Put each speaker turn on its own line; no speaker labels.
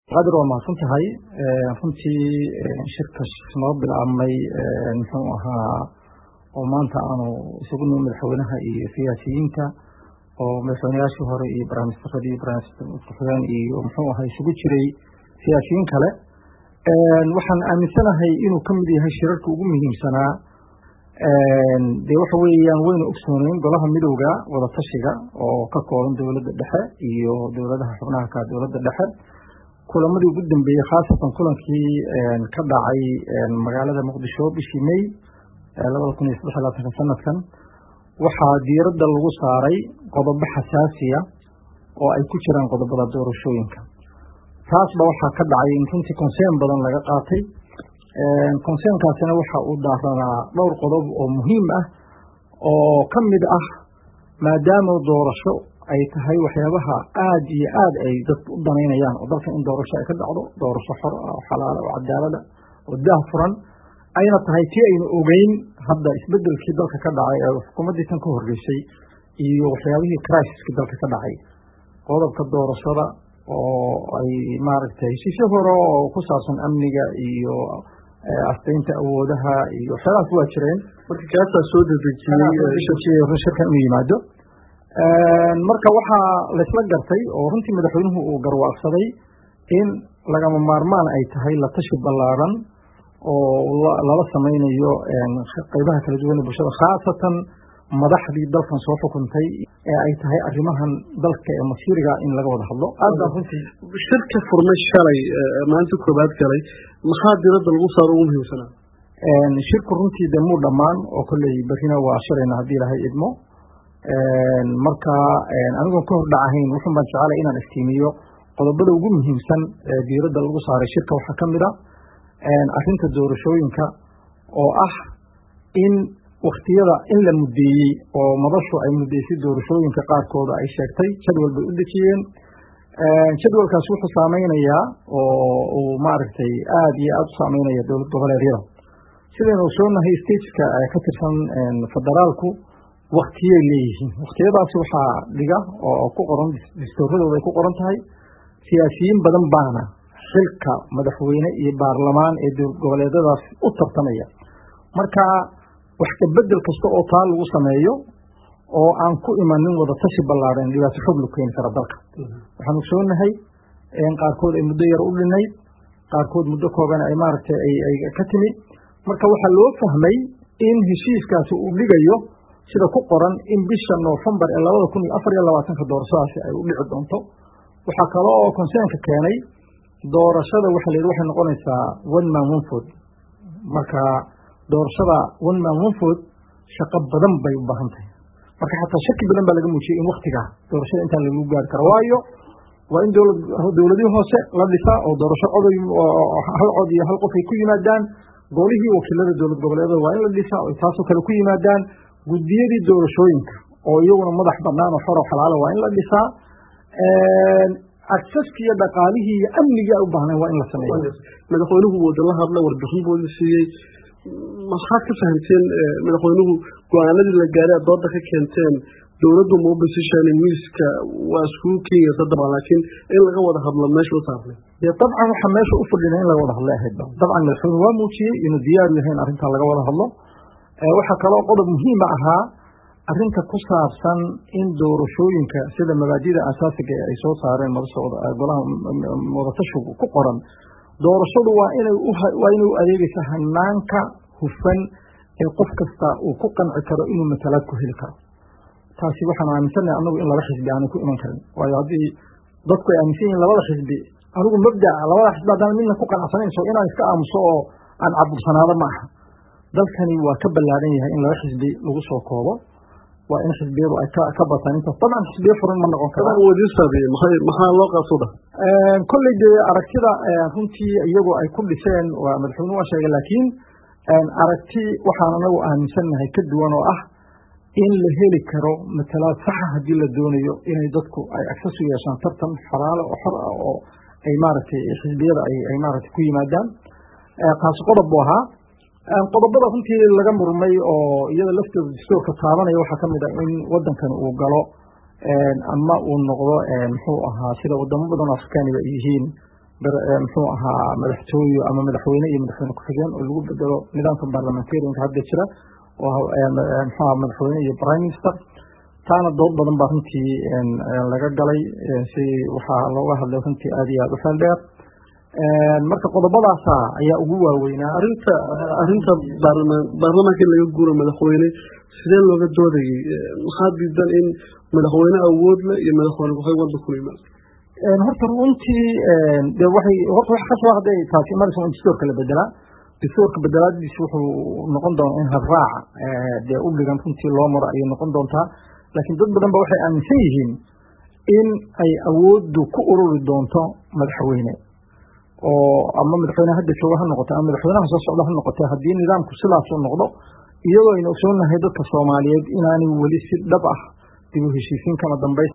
qadir waa mahadsan tahay runtii shirka noo bilaabmay muxuu ahaa oo maanta aanu isugu nimi madaxweynaha iyo siyaasiyiinta oo madaxweynayaashii hore iyo barnaamijtaradii barnaamijkuxigeen iyo muxuu ahaa isugu jiray siyaasiyiin kale waxaan aaminsanahay inuu ka mid yahay shirarka ugu muhiimsanaa dee waxa weeyaan waynu ogsooneyn golaha midowda wadatashiga oo ka kooban dowladda dhexe iyo dowladaha xubnaha ka dowladda dhexe kulamadii ugu dambeeyey khaasatan kulankii ka dhacay magaalada muqdisho bishii may labada kun iyo saddex labaatanka sanadkan waxaa diiradda lagu saaray qodobo xasaasiya oo ay ku jiraan qodobada doorashooyinka taasba waxaa ka dhacay in runtii conseen badan laga qaatay conseenkaasina waxa uu daaranaa dhowr qodob oo muhiim ah oo ka mid ah maadaama doorasho ay tahay waxyaabaha aad iyo aad ay dadku u danaynayaan oo dalka in doorasho ay ka dhacdo doorasho xor ah oo xalaala oo cadaalada oo daah furan ayna tahay tii aynu ogeyn hadda isbedelkii dalka ka dhacay ee xukuumaddii tan ka horreysay iyo waxyaabihii crisiskii dalka ka dhacay qodobka doorashada oo ay maaragtay heshiisyo hore oo ku saabsan amniga iyo astaynta awoodaha iyo waxyaalahaas waa jireen
marka kaasaa soo dedejiyey
shirkan inuu yimaado marka waxaa laysla gartay oo runtii madaxweynuhu uu garwaaqsaday in lagama maarmaan ay tahay la tashi ballaaran oo lala samaynayo qeybaha kala duwan ee bulshada khaasatan madaxdii dalkan soo xukuntay ee ay tahay arrimahan dalka ee masiiriga in laga wada hadlo
shirka furmay shalay maalinta koobaad galay maxaa diradda lagu saaro ugu muhiimsanaa
shirku runtii de muu dhammaan oo kolley berrina waa shilayna haddii ilahay idmo marka anigoon ka hordhac ahayn wuxun baan jeclay inaan iftiimiyo qodobada ugu muhiimsan ee diiradda lagu saaray shirka waxaa ka mid a arrinta doorashooyinka oo ah in waktiyada in la muddeeyey oo madashu ay muddeysay doorashooyinka qaarkooda ay sheegtay jadwal bay u dejiyeen jadwalkaas wuxuu saameynayaa oo uu maaragtay aad iyo aad u saameynaya dowlad goboleedyada sidaynu ogsoonahay stateska ka tirsan federaalku waktiyay leeyihiin waktiyadaasi waxaa dhiga oo ku qoran distooradooda ay ku qoran tahay siyaasiyiin badan baana xilka madaxweyne iyo baarlamaan ee dowlad goboleedyadaas u tartamaya marka wax kabedel kasta oo taa lagu sameeyo oo aan ku imanin wadatashi ballaaran dhibaato xog lu keeni kara dalka waxaan ogsoonahay qaarkood ay muddo yar u dhinayd qaarkood muddo kooban ay maaragtay ay ka timi marka waxaa loo fahmay in heshiiskaasi uu dhigayo sida ku qoran in bisha noofembar ee labada kun iyo afar iyo labaatanka doorashadaasi ay u dhici doonto waxaa kale oo conseenka keenay doorashada waxa la yidhi waxay noqonaysaa one man one food marka doorashada one man one food shaqo badan bay u baahan tahay marka xataa shaki badan baa laga muujiyey in waktigaa doorashada intaan lagu gaari karo waayo waa in dowladihii hoose la dhisaa oo doorasho coday hal cod iyo hal qof ay ku yimaadaan golihii wakiilada dowlad goboleedada waa in la dhisaa oo taasoo kale ku yimaadaan guddiyadii doorashooyinka oo iyaguna madax banaan oo xoro xalaala waa in la dhisaa acceski iyo dhaqaalihii iyo amnigii ay u baahneen waa in la sameeyo
madaxweynuhu wada la hadla warbixin buu siiyey maxaad ka fahamteen madaxweynuhu go-aanadii la gaaray aad dooda ka keenteen dowladdu ma u basishaanin miiska waa iskugu keenyasa dabcan laakiin in laga wada hadlo meesha u saarnay
dee dabcan waxaa meesha u fadhina in laga wada hadlo ahaydba dabcan madaxweynuhu waa muujiyey inuu diyaaru yahay in arrintaa laga wada hadlo waxaa kaloo qodob muhiima ahaa arrinta ku saabsan in doorashooyinka sida mabaadida asaasiga ee ay soo saareen golaha wadatashigu ku qoran doorashadu waa inay waa inay u adeegaysa hanaanka hufan ee qof kasta uu ku qanci karo inuu matalaad ku heli karo taasi waxaan aaminsannahay anagu in laba xisbi aanay ku iman karin waayo haddii dadku ay aaminsan yihiin labada xisbi anigu mabdaca labada xisbi haddaan midna ku qanacsanayso inaan iska aamuso oo aan cabursanaado ma aha dalkani waa ka ballaaran yahay in laba xisbi lagu soo koobo waa in xisbiyadu ay ka bataan intaas dabcan xisbiyo furan ma noqon kara
maxaa loo qaasuda
kolley dee aragtida runtii iyagu ay ku dhiseen waa madaxweyne waa sheegay laakiin aragti waxaan anagu aaminsannahay ka duwan oo ah in la heli karo matalaad saxa haddii la doonayo inay dadku ay access u yeeshaan tartan xalaalo oo xor ah oo ay maaragtay xisbiyada ay maaragtay ku yimaadaan taasi qodob buu ahaa qodobada runtii laga murmay oo iyada laftooda dastuurka taabanaya waxaa kamid ah in wadankan uu galo ama uu noqdo muxuu ahaa sida wadamo badan oo afrikaaniga ay yihiin muxuu ahaa madaxtooye ama madaxweyne iyo madaxweyne ku-xigeen oo lagu bedelo nidaamka baarlamentarianka hadda jira oo muxuaha madaxweyne iyo prime minister taana dood badan baa runtii laga galay si waxaa looga hadlay runtii aad iyo aad u xeel dheer marka qodobadaasa ayaa ugu waaweynaa
arinta arinta baarlamaan baarlamaanka in laga guuro madaxweyne sidee looga doodayay maxaa diidan in madaxweyne awood leh iyo madaxweyne ku-xigeen wadda ku yimaado
horta runtii de waxay horta wax kasoo hadday taasi imanaysa in dastuurka la bedelaa dastuurka bedelaadiis wuxuu noqon doonaa in habraaca dee u dhigan runtii loo maro ayay noqon doontaa laakiin dad badan ba waxay aaminsan yihiin in ay awooddu ku ururi doonto madaxweyne oo ama madaxweyne hadda jooga ha noqote ama madaxweynaha soo socda ha noqote haddii nidaamku sidaas u noqdo iyadoo aynu ogsoonnahay dadka soomaaliyeed inaanay weli si dhab ah dib u heshiisiin kama dambays